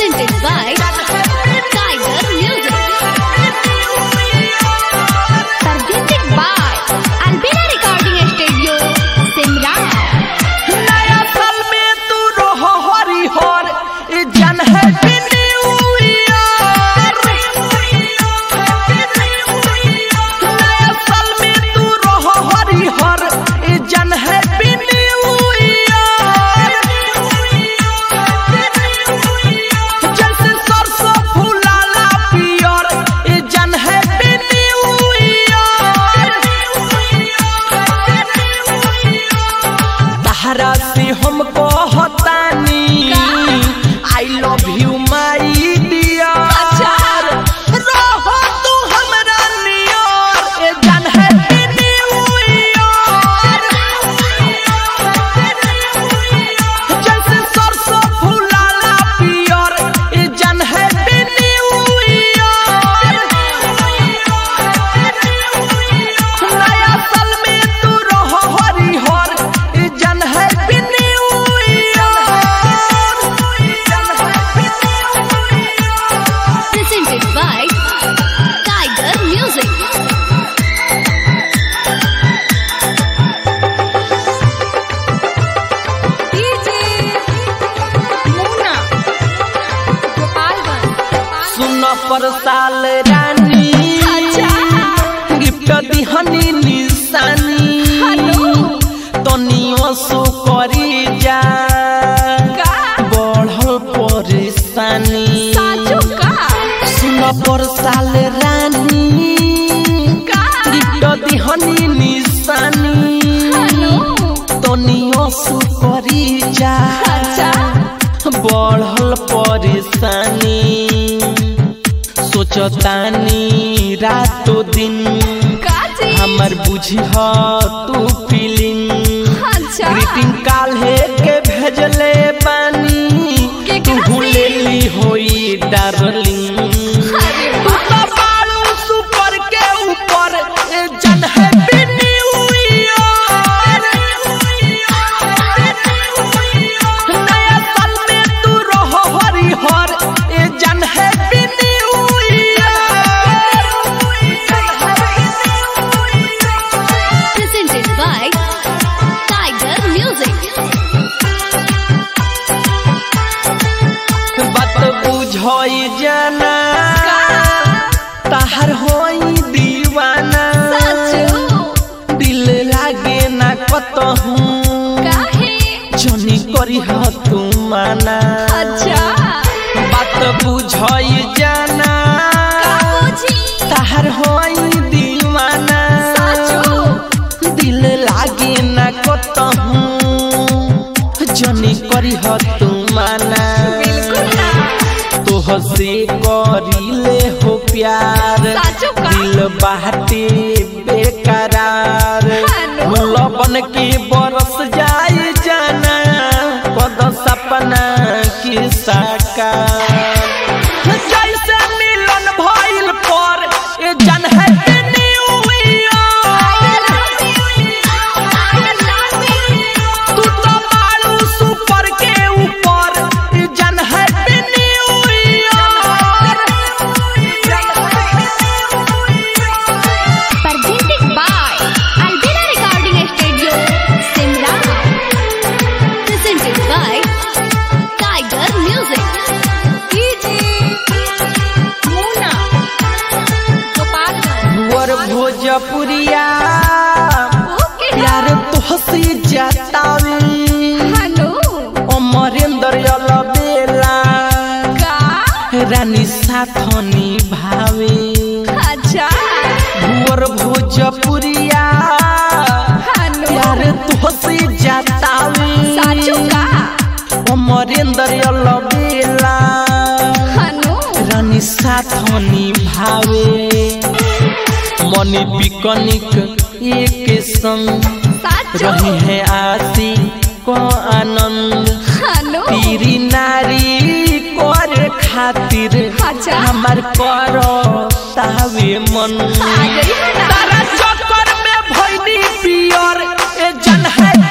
Presented by Tiger Music. Presented by Albina Recording Studio, Simran. नया साल में तू रहो हरिहर ई जन है न्यू ईयर नया साल में तू रहो हरिहर ई जन है न्यू ईयर जैसे सरसों फूलाला पियर ई जन है न्यू ईयर तहरा से हम कहतानी I love you my dear रहो तू हमरा नियर ए जान है न्यू ईयर जैसे सरसों फूलाला पियर ए जान है न्यू ईयर नया साल में तू रहो हरिहर ई जन है new Presented by Tiger Music. सुन पर साल रानी गिफ्ट दिहनी निशानी तनियो सो करी जा बढ़ल परेशानी सुन पर साल रानी गिफ्ट दिहनी निशानी तनियो सो करी जा बढ़ल परेशानी सोचतानी रातो दिन हमर बुझह तू फीलिंग ग्रीटिंग काल्हे के भेजले पानी तू भूलेली होई डार्लिंग तू तो बालू सुपर के ऊपर ए जन है न्यू ईयर नया साल में तू रहो हरिहर ए जन है new Presented by Tiger Music. बात बुझई जाना ताहर होई दीवाना दिल लागे ना कतहू जनी करी ह तू माना बात बुझई जाना ताहर होई दीवाना दिल लागे ना कतहू जनी करी ह तू माना तोह से करीले हो प्यार साचो का? दिल बाटे बेकरार लबन के बरस जाए जाना पद सपना की साकार जैसे मिलन भइल पर ए जन है न्यू ईयर तू तो मारू सुपर के ऊपर ए जन है new year Presented by Albina Recording Studio, Simran. Presented by Tiger Music. वर भोजपुरिया प्यार तोहसे जतावे अमरेंद्र अलबेला रानी साथनी भावे भुवर भोजपुरिया प्यार तोहसे जतावे अमरेंद्र अलबेला रानी साथनी भावे मनी बिकनिक एक संग रही है आसी को आनंद पीरी नारी कर खातिर अच्छा। हमार करो तावे मन तारा चक्कर में भइनी पियर ए जन है